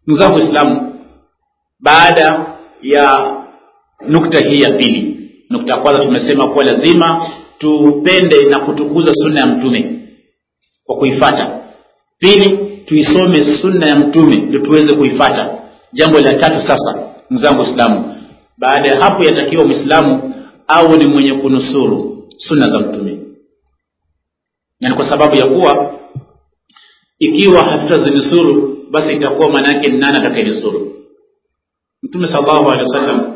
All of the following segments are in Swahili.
ndugu zangu waislamu baada ya nukta hii ya pili nukta ya kwanza tumesema kuwa lazima tupende na kutukuza sunna ya mtume kwa kuifata pili tuisome sunna ya mtume ndio tuweze kuifata jambo la tatu sasa ndugu zangu waislamu baada ya hapo yatakiwa mwislamu awe ni mwenye kunusuru sunna za mtume na ni kwa sababu ya kuwa ikiwa hatutazinusuru basi itakuwa maana yake ni nani atakayenusuru mtume salllahu alehi wa sallam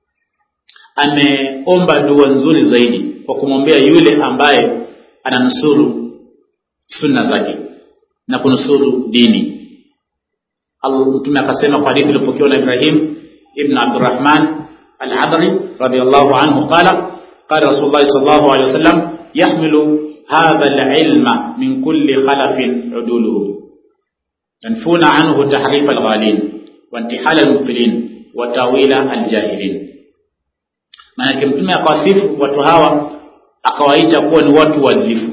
ameomba dua nzuri zaidi kwa kumwombea yule ambaye ananusuru sunna zake na kunusuru dini mtume akasema kwa hadithi iliyopokewa na ibrahim ibn abdurahman aladri radiallahu anhu qala qala rasulullahi sal llahu alehi wasallam yahmilu hadha alilma min kulli khalafin uduluhu yanfuna anhu tahrifa alghalin waintihala almubtilin wa tawila aljahilin maanake mtume akawasifu watu hawa akawaita kuwa ni watu waadilifu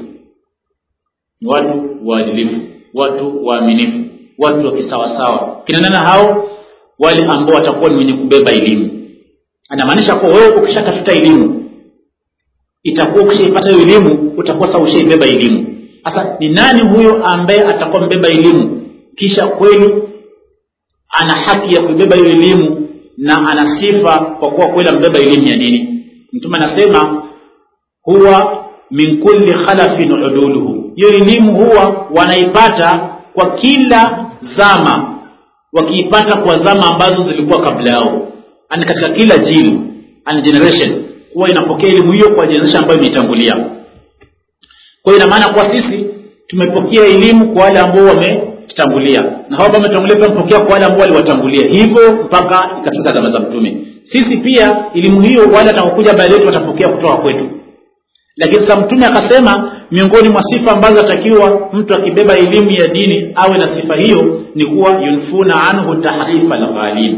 ni watu waadilifu watu waaminifu watu wa kisawasawa kinanana hao wale ambao watakuwa ni wenye kubeba elimu anamaanisha kuwa wewe ukishatafuta elimu itakuwa ukishaipata hiyo elimu utakuwa sasa ushaibeba elimu sasa ni nani huyo ambaye atakuwa mbeba elimu kisha kweli ana haki ya kuibeba hiyo elimu na ana sifa kwa kuwa kweli ambeba elimu ya dini mtume anasema huwa min kulli khalafin uduluhu hiyo elimu huwa wanaipata kwa kila zama wakiipata kwa zama ambazo zilikuwa kabla yao ani katika kila jili ani generation huwa inapokea elimu hiyo kwa generation ambayo imeitangulia kwa hiyo ina maana kuwa sisi tumepokea elimu kwa wale ambao wametangulia na hao ambao wametangulia pia wamepokea kwa wale ambao waliwatangulia hivyo mpaka ikafika zama za mtume sisi pia elimu hiyo wale atakaokuja baada yetu watapokea kutoka kwetu lakini sasa mtume akasema miongoni mwa sifa ambazo atakiwa mtu akibeba elimu ya dini awe na sifa hiyo ni kuwa yunfuna anhu tahrifa alghalin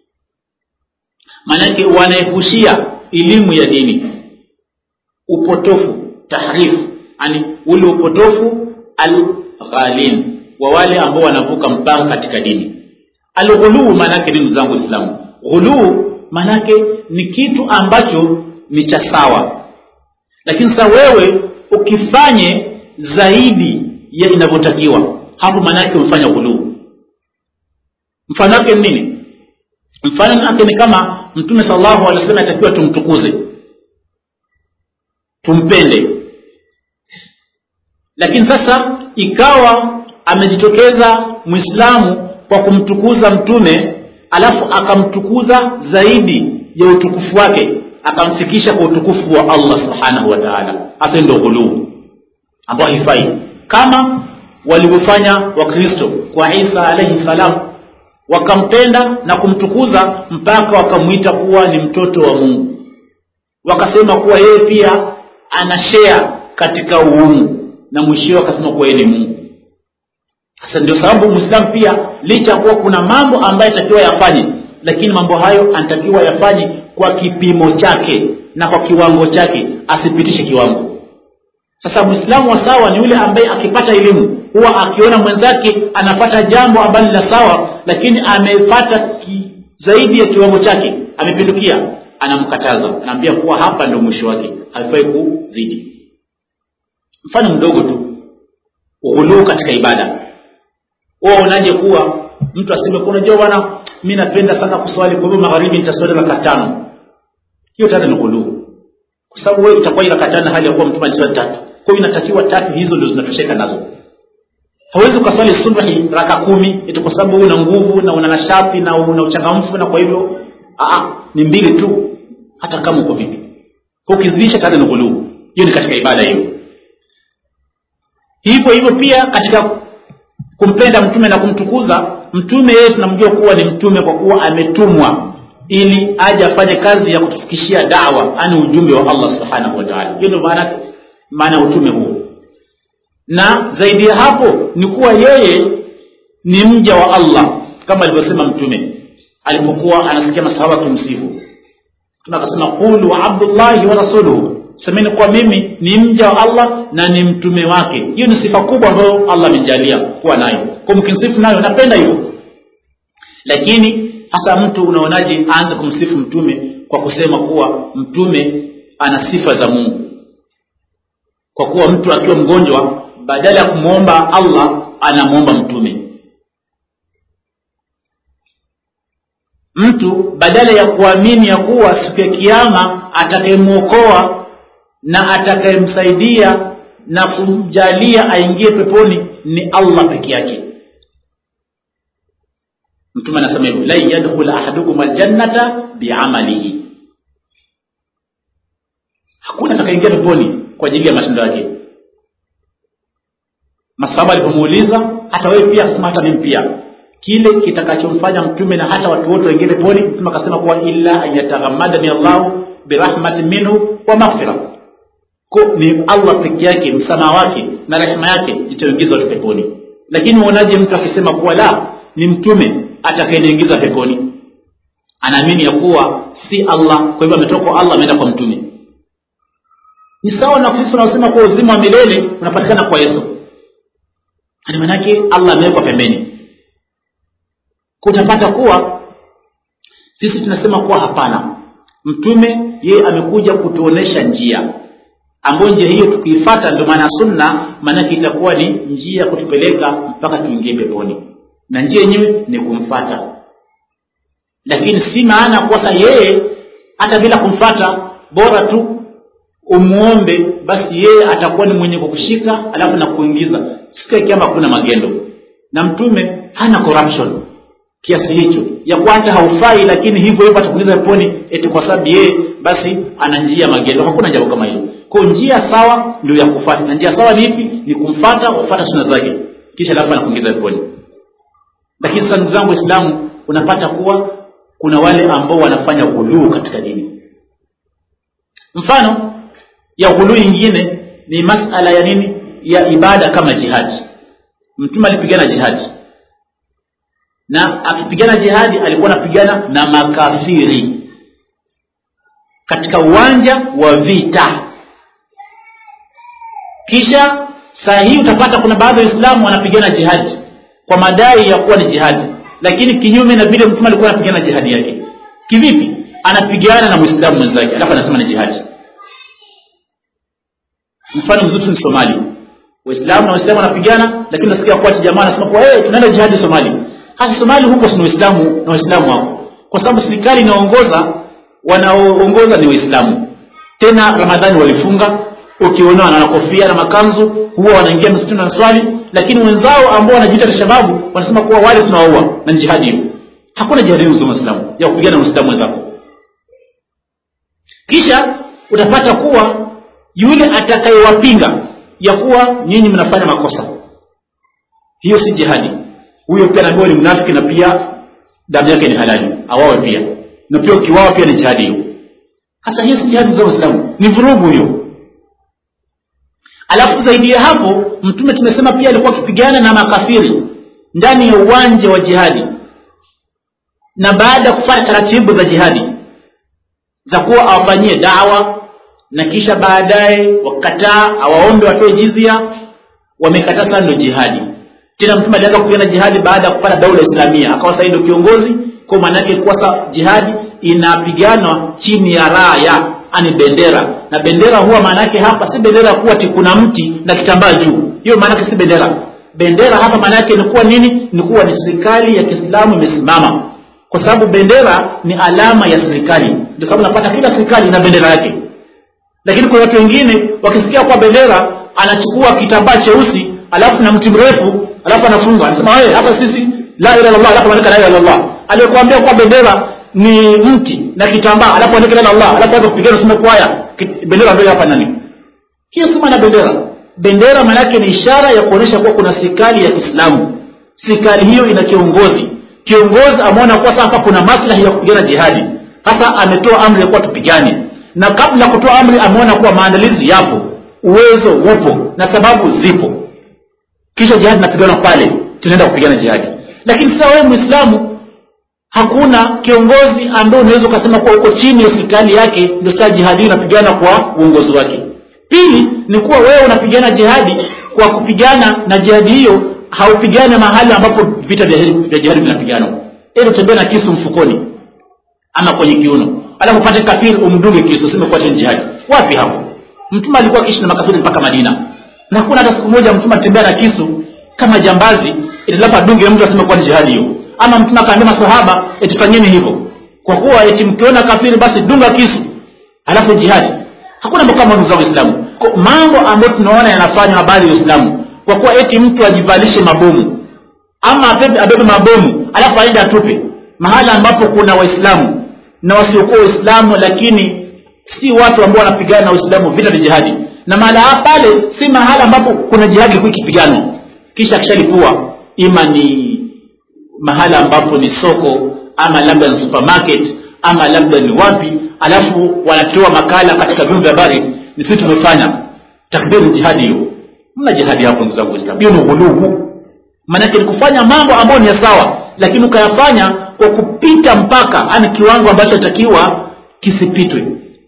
maanake wanaepushia elimu ya dini upotofu tahrifu yani ule upotofu alghalin wa wale ambao wanavuka mpaka katika dini alghuluu maanake nini zangu islamu ghuluu maanake ni kitu ambacho ni cha sawa lakini sasa wewe ukifanye zaidi ya inavyotakiwa hapo maanaake umefanya ghuluu mfano wake ni nini mfano wake ni kama mtume salllahu alehi wasallam atakiwa tumtukuze tumpende lakini sasa ikawa amejitokeza mwislamu kwa kumtukuza mtume alafu akamtukuza zaidi ya utukufu wake akamfikisha kwa utukufu wa allah subhanahu wa taala hasa ndo ghuluu ambao haifai kama walivyofanya wakristo kwa isa alaihi salam wakampenda na kumtukuza mpaka wakamwita kuwa ni mtoto wa mungu wakasema kuwa yeye pia ana shea katika uungu na mwishio akasema kuwa yeye ni mungu sasa ndio sababu mwislamu pia licha ya kuwa kuna mambo ambayo atakiwa yafanye lakini mambo hayo anatakiwa yafanye kwa kipimo chake na kwa kiwango chake asipitishe kiwango sasa mwislamu wa sawa ni yule ambaye akipata elimu huwa akiona mwenzake anapata jambo ambalo ni la sawa lakini amepata ki, zaidi ya kiwango chake amepindukia anamkataza anaambia kuwa hapa ndio mwisho wake haifai kuzidi mfano mdogo tu ughuluu katika ibada huwa unaje kuwa mtu aseme unajua bwana mi napenda sana kuswali kwa hivyo magharibi nitaswali raka tano hiyo tano ni ghuluu kwa sababu wewe utakuwa raka tano hali ya kuwa mtume aliswali tatu kwa hiyo inatakiwa tatu hizo ndio zinatosheka nazo hawezi ukaswali subhi raka kumi eti kwa sababu una nguvu na una nashati na una uchangamfu na kwa hivyo aa, ni mbili tu hata kama uko vipi kwa ukizidisha tano ni ghuluu hiyo ni katika ibada hiyo hivyo hivyo pia katika kumpenda mtume na kumtukuza mtume yeye tunamjua kuwa ni mtume kwa kuwa ametumwa ili aje afanye kazi ya kutufikishia dawa ani ujumbe wa allah subhanahu wa taala hiyo ndio maana maana ya utume huo na zaidi ya hapo ni kuwa yeye ni mja wa allah kama alivyosema mtume alipokuwa anasikia masahaba akimsifu mtume akasema qulu abdullahi wa rasuluhu semeni kuwa mimi ni mja wa allah na ni mtume wake hiyo ni sifa kubwa ambayo allah amenijalia kuwa nayo kwa mkinsifu nayo napenda hivyo lakini hasa mtu unaonaje aanze kumsifu mtume kwa kusema kuwa mtume ana sifa za mungu kwa kuwa mtu akiwa mgonjwa badala ya kumwomba allah anamwomba mtume mtu badala ya kuamini ya kuwa siku ya kiama atakayemwokoa na atakayemsaidia na kumjalia aingie peponi ni allah peke yake mtume anasema hivyo lan yadkhula ahadukum aljannata biamalihi hakuna atakaingia peponi kwa ajili ya matendo yake masahaba alipomuuliza hata wewe pia akasema hata mimi pia kile kitakachomfanya mtume na hata watu wote waingie peponi mtume akasema kuwa illa an yataghammadani allahu birahmatin minhu wa maghfira ni allah peke yake msamaha wake na rehema yake itaingiza watu peponi lakini uonaje mtu akisema kuwa la ni mtume atakayeniingiza peponi anaamini ya kuwa si allah kwa hivyo ametoka kwa allah ameenda kwa mtume ni sawa na kristo anaosema kuwa uzima wa milele unapatikana kwa yesu ani manake allah amewekwa pembeni kutapata kuwa sisi tunasema kuwa hapana mtume yeye amekuja kutuonesha njia ambayo njia hiyo tukiifata ndio maana sunna maanake itakuwa ni njia ya kutupeleka mpaka tuingie peponi na njia yenyewe ni kumfata lakini si maana kwasa yeye hata bila kumfata bora tu umwombe basi yeye atakuwa ni mwenye kukushika alafu na kuingiza siku ya kiama kuna magendo na mtume hana corruption kiasi hicho ya kwanza haufai lakini hivyo hivyo atakuingiza peponi eti kwa sababu yeye basi ana njia magendo hakuna jambo kama hilo kwa njia sawa ndio ya kufata na njia sawa ni ipi ni kumfata kufata suna zake kisha alafu anakuingiza peponi lakini sasa ndugu zangu waislamu unapata kuwa kuna wale ambao wanafanya ghuluu katika dini mfano ya ghuluu ingine ni masala ya nini ya ibada kama jihadi mtume alipigana jihadi na akipigana jihadi alikuwa anapigana na makafiri katika uwanja wa vita kisha saa hii utapata kuna baadhi ya waislamu wanapigana jihadi kwa madai ya kuwa ni jihadi lakini kinyume na vile mtume alikuwa anapigana jihadi yake kivipi anapigana na mwislamu mwenzake alafu anasema ni jihadi mfano mzuri ni somali waislamu na waislamu wanapigana lakini unasikia kuwa jamaa anasema kuwa hey, tunaenda jihadi somali hasa somali huko sina waislamu na waislamu wako kwa sababu serikali inaongoza wanaoongoza ni waislamu tena ramadhani walifunga ukiona wana kofia na makanzu huwa wanaingia msituni na swali lakini wenzao ambao wanajiita shababu wanasema kuwa wale tunawaua na jihadi hiyo hakuna jihadi hiyo muislamu ya kupigana na muislamu wenzako kisha utapata kuwa yule atakayewapinga ya kuwa nyinyi mnafanya makosa hiyo si jihadi huyo pia naambiwa ni mnafiki na pia damu yake ni halali awawe pia na pia ukiwawa pia ni jihadi hiyo hasa hiyo si jihadi za waislamu ni vurugu hiyo alafu zaidi ya hapo mtume tumesema pia alikuwa akipigana na makafiri ndani ya uwanja wa jihadi na baada ya kufanya taratibu za jihadi za kuwa awafanyie dawa na kisha baadaye wakataa awaombe watoe jizia wamekataa sana ndio jihadi tena mtume alianza kupigana jihadi baada ya kupata daula islamia akawa sasa ndio kiongozi kwa maana yake kuwa jihadi inapiganwa chini ya raya ani bendera na bendera huwa maana yake hapa si bendera kuwa ti kuna mti na kitambaa juu hiyo maana yake si bendera bendera hapa maana yake ni kuwa nini ni kuwa ni serikali ya kiislamu imesimama kwa sababu bendera ni alama ya serikali ndio sababu napata kila serikali ina bendera yake lakini kwa watu wengine wakisikia kwa bendera anachukua kitambaa cheusi alafu na mti mrefu alafu anafunga anasema wewe hapa sisi la ilaha illallah alafu anaandika la ilaha illallah aliyokuambia kwa bendera ni mti na kitambaa alafu andika la Allah alafu hapo kupigana useme kwaya bendera ndio hapa nani hiyo si maana bendera bendera maana yake ni ishara ya kuonyesha kuwa kuna serikali ya Kiislamu serikali hiyo ina kiongozi kiongozi ameona kuwa sasa kuna maslahi ya kupigana jihadi sasa ametoa amri ya kuwa tupigane na kabla ya kutoa amri ameona kuwa maandalizi yapo uwezo upo na sababu zipo kisha jihadi napigana pale tunaenda kupigana jihadi lakini sasa wewe muislamu hakuna kiongozi ambaye unaweza ukasema kuwa uko chini ya serikali yake ndio saa jihadi unapigana kwa uongozi wake pili ni kuwa wewe unapigana jihadi kwa kupigana na jihadi hiyo haupigane mahali ambapo vita vya jihadi vinapiganwa ili utembee na kisu mfukoni ama kwenye kiuno alafu upate kafiri umdunge kisu useme kuwa ni jihadi wapi hapo mtume alikuwa akiishi na makafiri mpaka madina na hakuna hata siku moja mtume atembea na kisu kama jambazi itilapa dunge mtu aseme kuwa ni jihadi hiyo ama mtume akaambia masahaba eti fanyeni hivyo kwa kuwa eti mkiona kafiri basi dunga kisu alafu jihadi hakuna mambo kama ndugu zangu waislamu Kwa mambo ambayo tunaona yanafanywa na baadhi ya waislamu kwa kuwa eti mtu ajivalishe mabomu ama abebe, abebe mabomu alafu aende atupe mahala ambapo kuna waislamu na wasiokuwa waislamu lakini si watu ambao wanapigana na waislamu vita vya jihadi na mahala pale si mahala ambapo kuna jihadi ilikuwa ikipiganwa kisha akishalipua ima ni mahala ambapo ni soko ama labda ni supermarket ama labda ni wapi alafu wanatoa makala katika vyombo vya habari ni sisi tumefanya takbiri jihadi hiyo mna jihadi hapo ndugu zangu waislamu hiyo ni ghulubu maanake ni kufanya mambo ambayo ni ya sawa lakini ukayafanya kwa kupita mpaka ani kiwango ambacho takiwa kisipitwe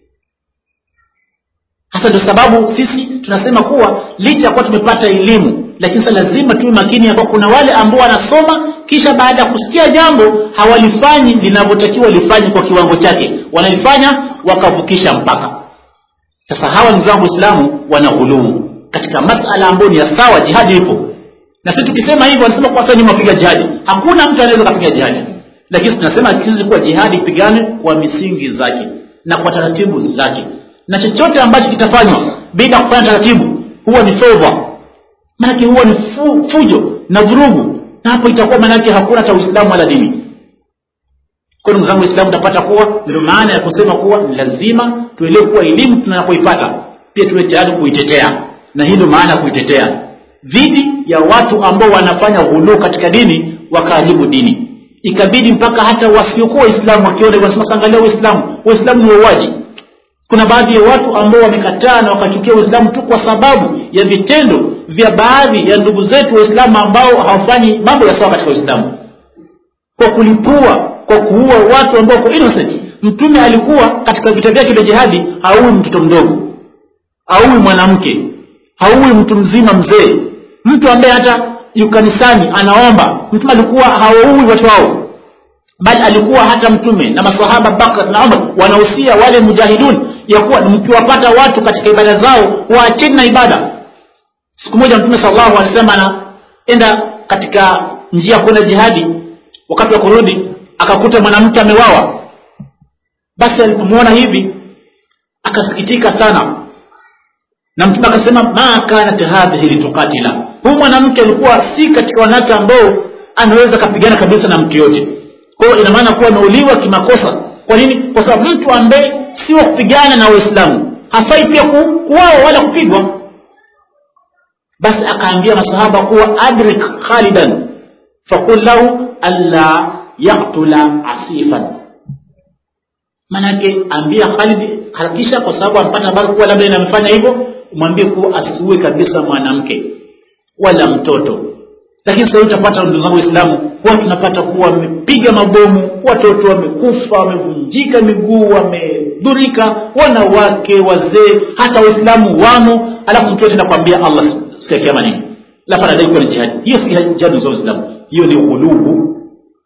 hasa ndio sababu sisi tunasema kuwa licha ya kuwa tumepata elimu lakini sasa lazima tuwe makini ya kuwa kuna wale ambao wanasoma kisha baada ya kusikia jambo hawalifanyi linavyotakiwa lifanye kwa kiwango chake wanalifanya wakavukisha mpaka sasa hawa ndugu zangu waislamu wana ghuluu katika masala ambayo ni ya sawa jihadi ipo na sisi tukisema hivyo wanasema kuwa sasa nyuma wapiga jihadi hakuna mtu anaweza kapiga jihadi lakini tunasema sisi kuwa jihadi ipigane kwa misingi zake na kwa taratibu zake na chochote ambacho kitafanywa bila kufanya taratibu huwa ni fedha maanake huwa ni fu, fujo na vurugu na hapo itakuwa maanake hakuna hata uislamu wala dini kwa ndugu zangu waislamu utapata kuwa ndio maana ya kusema kuwa ni lazima tuelewe kuwa elimu tunapoipata pia tuwe tayari kuitetea na hii ndio maana ya kuitetea dhidi ya watu ambao wanafanya ghuluu katika dini wakaharibu dini ikabidi mpaka hata wasiokuwa waislamu wakiona wanasema angalia waislamu waislamu ni wauaji kuna baadhi ya watu ambao wamekataa na wakachukia uislamu tu kwa sababu ya vitendo vya baadhi ya ndugu zetu waislamu ambao hawafanyi mambo ya sawa katika uislamu kwa kulipua kwa kuua watu ambao kwa innocent mtume alikuwa katika vita vyake vya jihadi haui mtoto mdogo haui mwanamke haui mtu mzima mzee mtu ambaye hata yu kanisani anaomba mtume alikuwa hawaui watu hao bali alikuwa hata mtume na masahaba bakr na umar wanahusia wale mujahidun ya kuwa mkiwapata watu katika ibada zao waacheni na ibada siku moja mtume salllahu alih wasallam anaenda katika njia ya kwenda jihadi wakati wa kurudi akakuta mwanamke amewawa basi alipomwona hivi akasikitika sana na mtume akasema ma kanat hadhihi litukatila huyu mwanamke alikuwa si katika wanawake ambao anaweza akapigana kabisa na mtu yote kwa hiyo ina maana kuwa ameuliwa kimakosa kwa nini kwa sababu mtu ambaye si wa kupigana na waislamu hafai pia ku, kuwawa wala kupigwa basi akaambia masahaba kuwa adrik khalidan fakul lahu alla yaktula asifan manake ambia khalid harakisha kwa sababu ampata habari kuwa labda inamfanya hivyo umwambie kuwa asiue kabisa mwanamke wala mtoto lakini sasa utapata ndugu zangu waislamu huwa tunapata kuwa wamepiga mabomu watoto wamekufa wamevunjika miguu wamedhurika wanawake wazee hata waislamu wamo alafu mtu yote nakwambia allah siku ya kiama nini lafa nadai kuwa ni jihadi hiyo si jihadi za waislamu hiyo ni ghulubu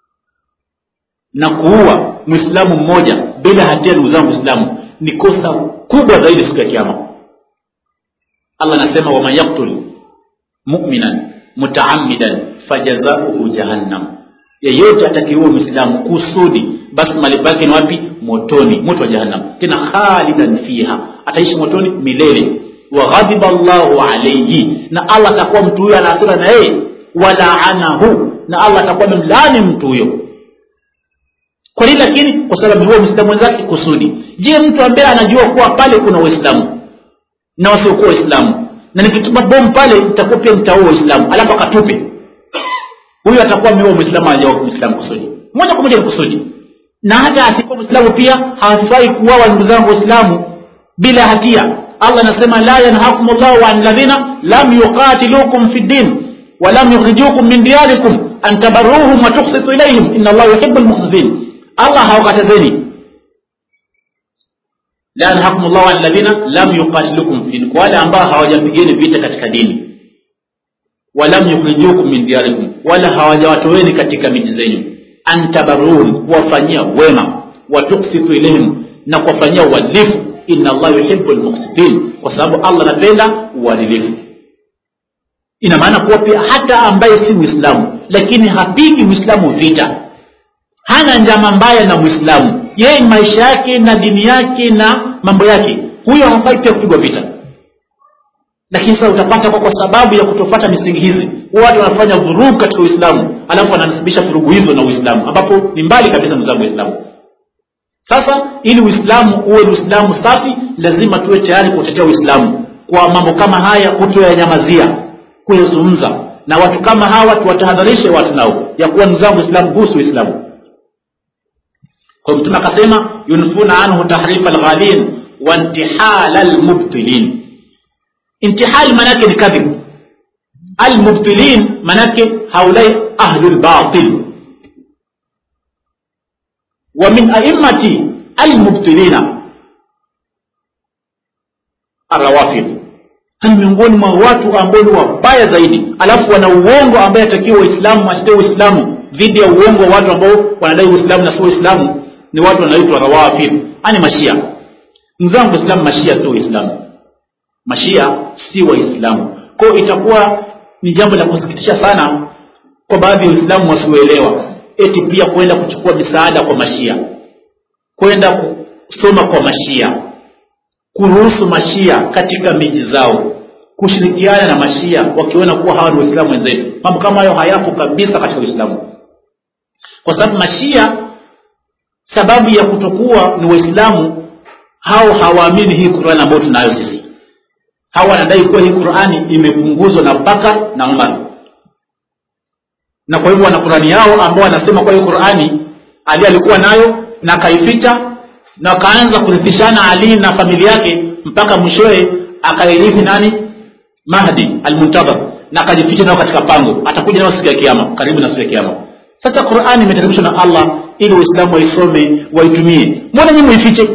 na kuua mwislamu mmoja bila hatia ndugu zangu waislamu ni kosa kubwa zaidi siku ya kiama allah anasema waman yaktul muminan mutaamidan fajazauhu jahannam yeyote atakiua mwislamu kusudi basi malipo yake ni wapi motoni moto wa jahannam tena khalidan fiha ataishi motoni milele waghadhiba llahu alaihi na allah atakuwa mtu huyo anaasira na yeye walaanahu na allah atakuwa amemlaani mtu huyo kwa nini lakini kwa sababu huo mwislamu wenzake kusudi je mtu ambaye anajua kuwa pale kuna waislamu na wasiokuwa waislamu na nikitupa bomu pale nitakuwa pia nitaua waislamu alafu akatupe huyu atakuwa ameua mwislamu anajawa mwislamu kusudi moja kwa moja ni kusudi na hata asikuwa mwislamu pia hawafai kuwawa ndugu zangu waislamu bila hatia allah anasema la yanhakum llahu an ladhina lam yuqatilukum fi ddin walam yukhrijukum min diyarikum an tabarruhum wa tuksitu ilaihim ina llahu yuhibu lmuksitin allah hawakatazeni la yanhakum llahu an ladhina lam yuqatilukum fi kwa wale ambao hawajapigeni vita katika dini walam yukhrijukum min diyarikum wala hawajawatoweni katika miji zenyu antabarun kuwafanyia wema watuksitu ilaihim na kuwafanyia uadilifu inna allah yuhibu lmuksitin kwa sababu allah anapenda uadilifu ina maana kuwa pia hata ambaye si mwislamu lakini hapigi mwislamu vita hana njama mbaya na mwislamu yeye maisha yake na dini yake na mambo yake huyo hafai pia kupigwa vita lakini sasa utapata kwa, kwa sababu ya kutofata misingi hizi watu wanafanya vurugu katika uislamu alafu wananasibisha vurugu hizo na uislamu ambapo ni mbali kabisa mzangu uislamu sasa ili uislamu uwe ni uislamu safi lazima tuwe tayari kutetea uislamu kwa mambo kama haya kutoyanyamazia kuyazungumza na watu kama hawa tuwatahadharishe watu nao ya kuwa ndugu zangu uislamu kuhusu uislamu kwa mtume akasema yunfuna anhu tahrifa lghalin wa intihala lmubtilin intihal manake ni kadhib almubtilin manake haulai ahlu lbatil wa min aimmati almubtilina arrawafid ni miongoni mwa watu ambao ni wabaya zaidi alafu wana uongo ambaye atakiwa waislamu atetee uislamu dhidi ya uongo wa watu ambao wanadai uislamu na sio uislamu ni watu wanaitwa rawafid ani mashia mzangu islamu mashia sio uislamu mashia si waislamu kwao itakuwa ni jambo la kusikitisha sana kwa baadhi ya waislamu wasioelewa eti pia kwenda kuchukua misaada kwa mashia kwenda kusoma kwa mashia kuruhusu mashia katika miji zao kushirikiana na mashia wakiona kuwa hawa ni waislamu wenzetu mambo kama hayo hayapo kabisa katika uislamu kwa sababu mashia sababu ya kutokuwa ni waislamu hao hawaamini hii qurani ambayo tunayo sisi hawa wanadai kuwa hii qurani imepunguzwa na bakar na umar na kwa hivyo wana qurani yao ambao wanasema kwa hii qurani ali alikuwa nayo na akaificha na wakaanza kurithishana ali na familia yake mpaka mwishowe akairithi nani mahdi almuntadhar na akajificha nao katika pango atakuja nao siku ya kiama karibu na siku ya kiama sasa qurani imeteremshwa na allah ili waislamu waisome waitumie mbona nyinyi muifiche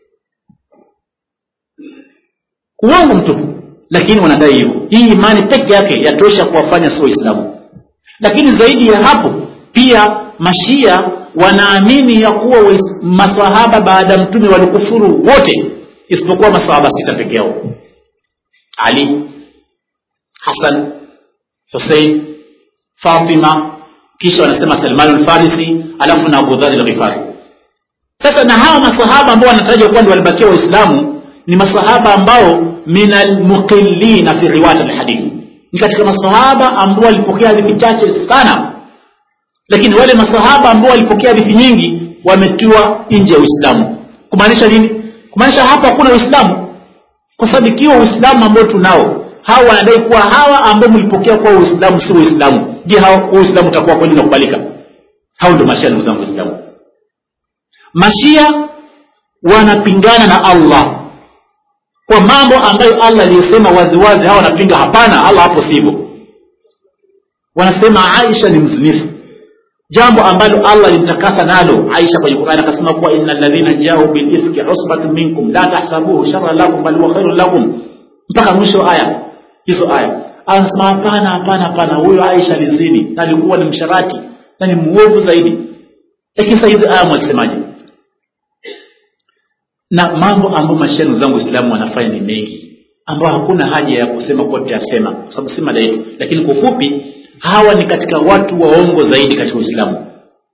uongo mtupu lakini wanadai hivyo hii imani peke yake yatosha kuwafanya sio waislamu lakini zaidi ya hapo pia mashia wanaamini ya kuwa masahaba baada ya mtume walikufuru wote isipokuwa masahaba sita peke yao ali hasan husein fatima kisha wanasema salman lfarisi alafu na abudhari lghifari sasa na hawa masahaba ambao wanataraja kuwa ndi walibakia waislamu ni masahaba ambao min almuqillina fi riwayat alhadithi ni katika masahaba ambao walipokea hadithi chache sana lakini wale masahaba ambao walipokea hadithi nyingi wametiwa nje ya uislamu kumaanisha nini kumaanisha hapa hakuna uislamu kwa sababu ikiwa uislamu ambao tunao hawa wanadai kuwa hawa ambao mlipokea kuwa uislamu si uislamu je hao uislamu utakuwa kweli unakubalika hao ndio mashia ndugu zangu waislamu mashia wanapingana na allah kwa mambo ambayo allah aliyesema waziwazi hawa wanapinga hapana allah hapo sivyo wanasema aisha ni mzinifu jambo ambalo allah alimtakasa nalo aisha kwenye qurani akasema kuwa ina ladhina jau bilifki usbatun minkum la tahsabuhu shara lakum bal huwa khairun lakum mpaka mwisho aya hizo aya anasema hapana hapana hapana huyo aisha alizini na alikuwa ni msharati na ni mwovu zaidi lakini sasa hizi aya mwasemaje na mambo ambayo mashenu zangu waislamu wanafanya ni mengi ambayo hakuna haja ya kusema kuwa tutayasema kwa sababu si mada yetu lakini kwa ufupi hawa ni katika watu waongo zaidi katika uislamu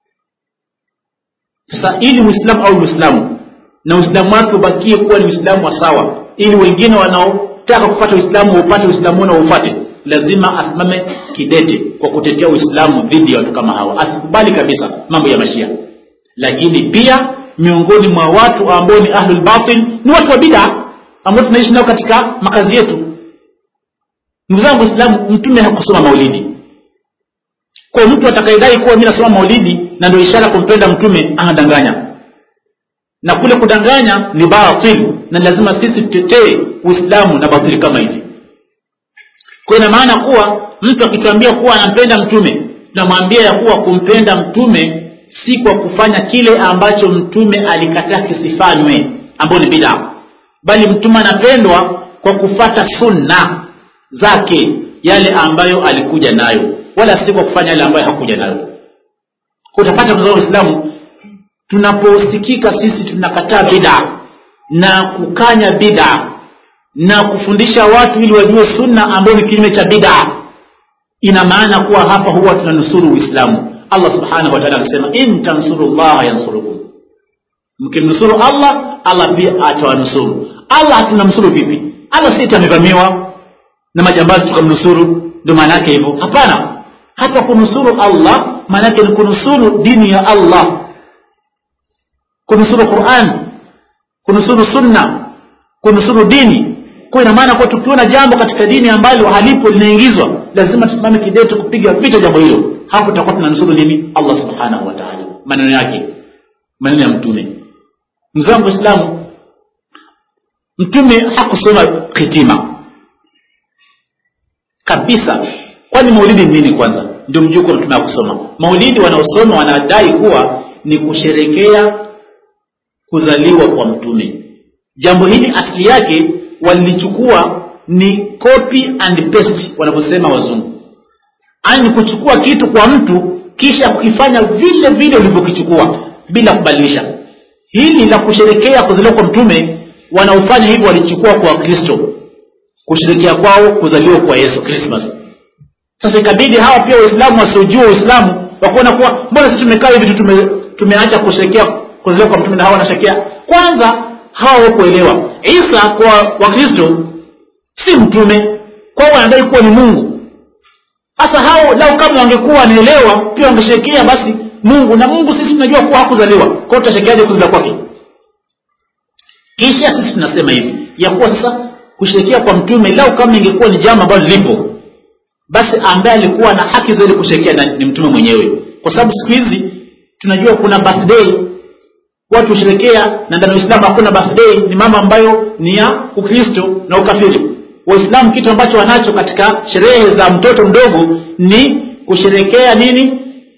sasa ili uislamu au uislamu na uislamu wake ubakie kuwa ni uislamu wa sawa ili wengine wanaotaka kupata uislamu waupate uislamu na waufate lazima asimame kidete kwa kutetea uislamu dhidi ya watu kama hawa asikubali kabisa mambo ya mashia lakini pia miongoni mwa watu ambao ni ahlulbatil ni watu wa bida ambao tunaishi nao katika makazi yetu ndugu zangu waislamu mtume hakusoma maulidi kwa mtu atakayedai kuwa mi nasoma maulidi na ndio ishara kumpenda mtume anadanganya na kule kudanganya ni batil na lazima sisi tutetee uislamu na batili kama hizi kwa ina maana kuwa mtu akituambia kuwa anampenda mtume tunamwambia ya kuwa kumpenda mtume si kwa kufanya kile ambacho mtume alikataa kisifanywe ambayo ni bidaa bali mtume anapendwa kwa kufata sunna zake yale ambayo alikuja nayo wala si kwa kufanya yale ambayo hakuja nayo kwa utapata kwa waislamu tunaposikika sisi tunakataa bid'a na kukanya bid'a na kufundisha watu ili wajue sunna ambayo ni kinyume cha bid'a ina maana kuwa hapa huwa tunanusuru uislamu allah subhanahu wa ta'ala anasema in tansuru llaha yansurukum mkimnusuru allah allah pia atawanusuru allah tunamnusuru vipi allah si amevamiwa na majambazi tukamnusuru ndio maana yake hivyo hapana hata kunusuru allah maana yake ni kunusuru dini ya allah kunusuru quran kunusuru sunna kunusuru dini kwa ina maana kwa tukiona jambo katika dini ambalo halipo linaingizwa lazima tusimame kidete kupiga vita jambo hilo hapo tutakuwa tunanusuru nini allah subhanahu wa taala maneno yake maneno ya mtume mzangu waislamu mtume hakusoma hitima kabisa kwani maulidi nini kwanza ndio mjuko mtume hakusoma maulidi wanaosoma wanadai kuwa ni kusherekea kuzaliwa kwa mtume jambo hili asili yake walilichukua ni copy and paste wanavyosema wazungu ani kuchukua kitu kwa mtu kisha kukifanya vile vile ulivyokichukua bila kubadilisha hili la kusherekea kuzaliwa kwa mtume wanaofanya hivyo walichukua kwa wakristo kusherekea kwao kuzaliwa kwa yesu krismas sasa ikabidi hawa pia waislamu wasiojua uislamu wakuona kuwa mbona sisi tumekaa hivi tume, tumeacha kusherekea kuzaliwa kwa mtume na hawa wanasherekea kwanza hawa wakuelewa isa kwa wakristo si mtume kwao wanadai kuwa ni mungu sasa hao lau kama wangekuwa wanaelewa pia wangesherekea basi mungu na mungu sisi tunajua kuwa hakuzaliwa kwao tutasherekeaje kuzaliwa kwake kisha sisi tunasema hivi ya kuwa sasa kusherekea kwa mtume lau kama ingekuwa ni jambo ambalo lipo basi ambaye alikuwa na haki zaidi kusherekea ni mtume mwenyewe kwa sababu siku hizi tunajua kuna birthday watu husherekea na ndani ya uislamu hakuna birthday ni mambo ambayo ni ya ukristo na ukafiri waislamu kitu ambacho wanacho katika sherehe za mtoto mdogo ni kusherekea nini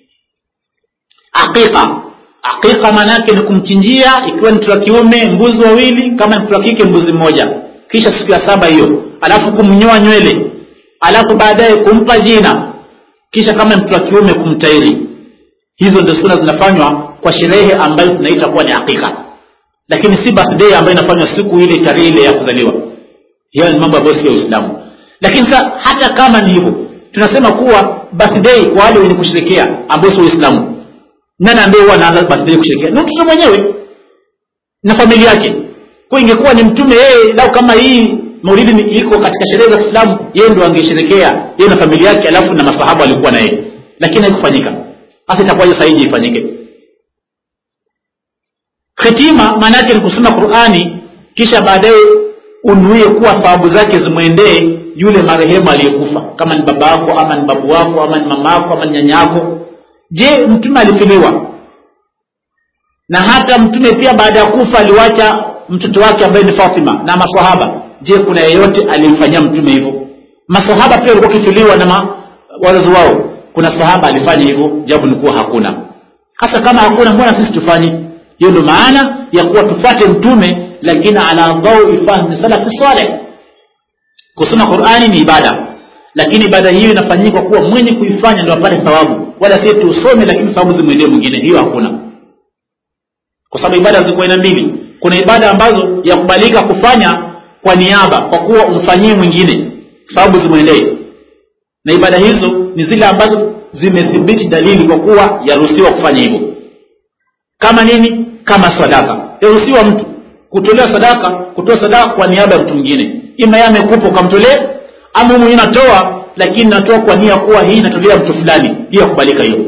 aqiqa aqiqa maanaake ni kumchinjia ikiwa ni mtu wa kiume mbuzi wawili kama mtu wa kike mbuzi mmoja kisha siku ya saba hiyo alafu kumnyoa nywele alafu baadaye kumpa jina kisha kama mtu wa kiume kumtairi hizo ndio suna zinafanywa kwa sherehe ambayo tunaita kuwa ni hakika lakini si birthday ambayo inafanywa siku ile tarehe ile ya kuzaliwa hiyo ni mambo ambayo sio uislamu lakini sa hata kama ni hivyo tunasema kuwa birthday kwa wale wenye kusherekea ambao sio uislamu nani ambaye huwa anaanza birthday kusherekea ni mtoto mwenyewe na familia yake kwa ingekuwa ni mtume yeye lau kama hii maulidi ni iko katika sherehe za kiislamu yeye ndo angesherekea yeye na familia yake alafu na masahaba walikuwa na yeye lakini haikufanyika hasa itakuwaje saiji ifanyike khitima maana yake ni kusoma qurani kisha baadaye unuie kuwa thawabu zake zimwendee yule marehemu aliyekufa kama ni baba yako ama ni babu wako ama ni mama yako ama ni nyanya yako je mtume alifiliwa na hata mtume pia baada ya kufa aliwacha mtoto wake ambaye ni fatima na masahaba je kuna yeyote aliyemfanyia mtume hivyo masahaba pia walikuwa wakifiliwa na ma, wazazi wao kuna sahaba alifanya hivyo japo ni kuwa hakuna hasa kama hakuna mbona sisi tufanye hiyo ndio maana ya kuwa tufate mtume lakini ala dhaui fahmi salafi saleh kusoma qurani ni ibada lakini ibada hiyo inafanyika kuwa mwenye kuifanya ndio apate thawabu wala si tusome lakini thawabu zimwendee mwingine hiyo hakuna kwa sababu ibada ziko aina mbili kuna ibada ambazo yakubalika kufanya kwa niaba kwa kuwa umfanyie mwingine thawabu zimwendee na ibada hizo ni zile ambazo zimethibiti dalili kwa kuwa yaruhusiwa kufanya hivyo kama nini kama sadaka yaruhusiwa mtu kutolea sadaka kutoa sadaka kwa niaba ya mtu mwingine ima yeye amekupa ukamtolea ama mwenyewe natoa lakini natoa kwa nia kuwa hii inatolea mtu fulani hiyo yakubalika hiyo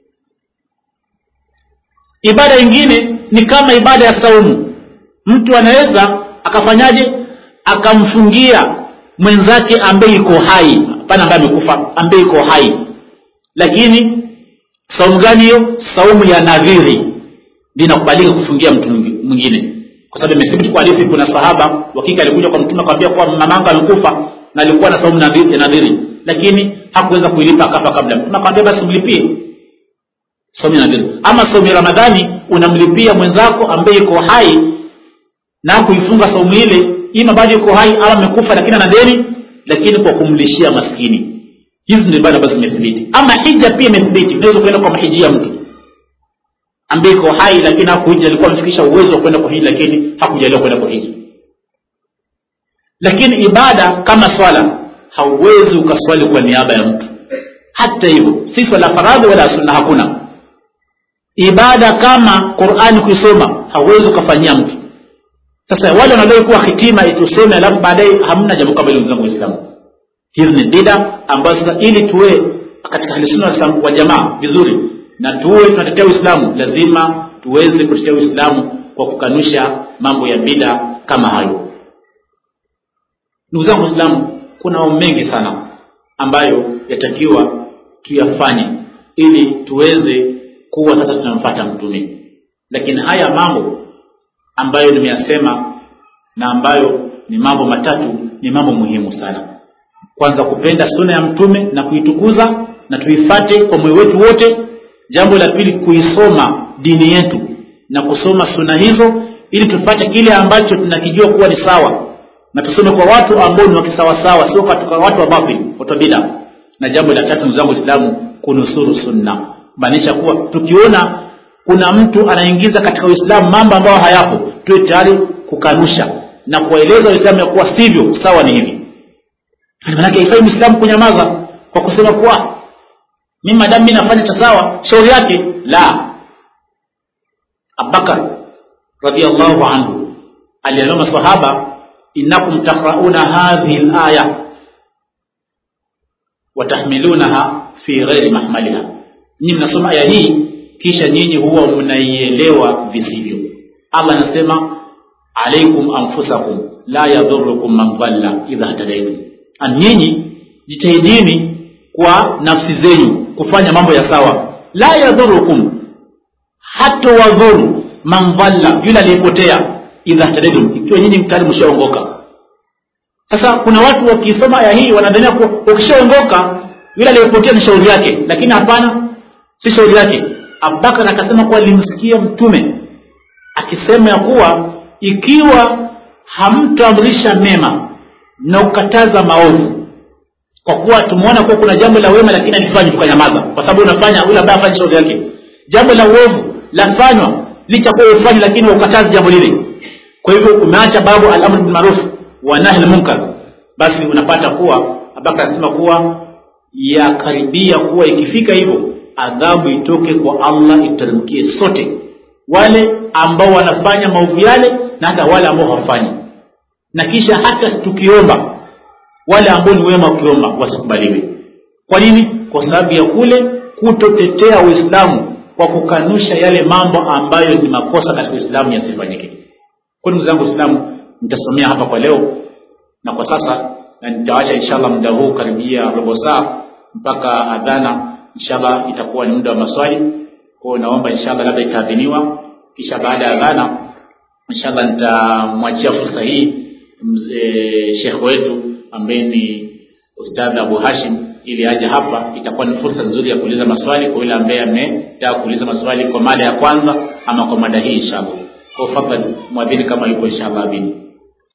ibada ingine ni kama ibada ya saumu mtu anaweza akafanyaje akamfungia mwenzake ambaye iko hai hapana ambaye amekufa ambaye iko hai lakini saumu gani hiyo saumu ya nadhiri linakubalika kufungia mtu mwingine kwa sababu imethibiti kwa hadithi kuna sahaba wakika alikuja kwa mtume akamwambia kuwa mamangu amekufa na alikuwa na saumu ya nadhiri lakini hakuweza kuilipa akafa kabla mtume akamwambia basi mlipie saumu ya nadhiri ama saumu ya ramadhani unamlipia mwenzako ambaye iko hai na kuifunga saumu ile ima bado yuko hai ama amekufa lakini ana deni lakini kwa kumlishia maskini hizi ndio ibada ambazo zimethibiti ama hija pia imethibiti unaweza kuenda kwa mahijia mtu ambaye iko hai lakini hakuhiji alikuwa amefikisha uwezo wa kwenda kuhiji lakini hakujaliwa kwenda kuhiji lakini ibada kama swala hauwezi ukaswali kwa niaba ya mtu hata hivyo si swala faradhi wala sunna hakuna ibada kama qurani kuisoma hauwezi ukafanyia mtu sasa wale wanadai kuwa hitima itusome alafu baadaye hamna jambo kama hilo wenzangu waislamu hizi ni bida ambazo sasa ili tuwe katika halisunna wa jamaa vizuri na tuwe tunatetea uislamu lazima tuweze kutetea uislamu kwa kukanusha mambo ya bida kama hayo ndugu zangu waislamu kuna mambo mengi sana ambayo yatakiwa tuyafanye ili tuweze kuwa sasa tunamfata mtume lakini haya mambo ambayo nimeyasema na ambayo ni mambo matatu ni mambo muhimu sana kwanza kupenda suna ya mtume na kuitukuza na tuifate kwa moyo wetu wote jambo la pili kuisoma dini yetu na kusoma suna hizo ili tupate kile ambacho tunakijua kuwa ni sawa na tusome kwa watu ambao ni wakisawasawa sio katika watu wa batil watu wa bida na jambo la tatu ndugu zangu waislamu kunusuru sunna maanisha kuwa tukiona kuna mtu anaingiza katika uislamu mambo ambayo hayapo tuwe tayari kukanusha na kuwaeleza waislamu ya kuwa sivyo sawa ni hivi manake haifai mwislamu kunyamaza kwa kusema kuwa mi madamu mi nafanya cha sawa shauri yake la abubakar radiallahu anhu aliambia masahaba innakum takrauna hadhihi laya watahmilunaha fi ghairi mahmaliha nyinyi mnasoma aya hii kisha nyinyi huwa mnaielewa visivyo allah anasema alaikum anfusakum la yadhurukum man dhalla idha htadaitum nyinyi jitahidini kwa nafsi zenyu kufanya mambo ya sawa la yadhurukum hata wadhuru man dhalla yule aliyepotea idha htadaitum ikiwa nyinyi mtari mshaongoka sasa kuna watu wakisoma aya hii wanadhania kuwa ukishaongoka yule aliyepotea ni shauri yake lakini hapana si shauri yake abubakar akasema kuwa alimsikia mtume akisema ya kuwa ikiwa hamtoamrisha mema na ukataza maovu kwa kuwa tumeona kuwa kuna jambo la wema lakini alifanyi tukanyamaza kwa sababu unafanya yule ambaye afanye shauri yake jambo la uovu lafanywa licha kuwa ufanyi lakini ukatazi jambo lile kwa hivyo umeacha babu alamru bilmaruf wa nahi lmunkar basi unapata kuwa abubakar anasema kuwa yakaribia kuwa ikifika hivyo adhabu itoke kwa allah iteremkie sote wale ambao wanafanya maovu yale na hata wale ambao hawafanyi na kisha hata tukiomba wale ambao ni wema ukiomba wasikubaliwe kwa nini kwa sababu ya kule kutotetea uislamu kwa kukanusha yale mambo ambayo ni makosa katika uislamu yasifanyike kwa ndugu zangu waislamu nitasomea hapa kwa leo na kwa sasa na nitawacha inshallah muda huu karibia robo saa mpaka adhana inshallah itakuwa ni muda wa maswali kwao naomba inshallah labda itaadhiniwa kisha baada ya adhana inshallah nitamwachia fursa hii mzee shekhe wetu ambaye ni ustadh abu hashim ili aje hapa itakuwa ni fursa nzuri ya kuuliza maswali kwa yule ambaye ametaka kuuliza maswali kwa mada ya kwanza ama kwa mada hii inshallah kwa fadhali mwadhini kama yupo inshallah abini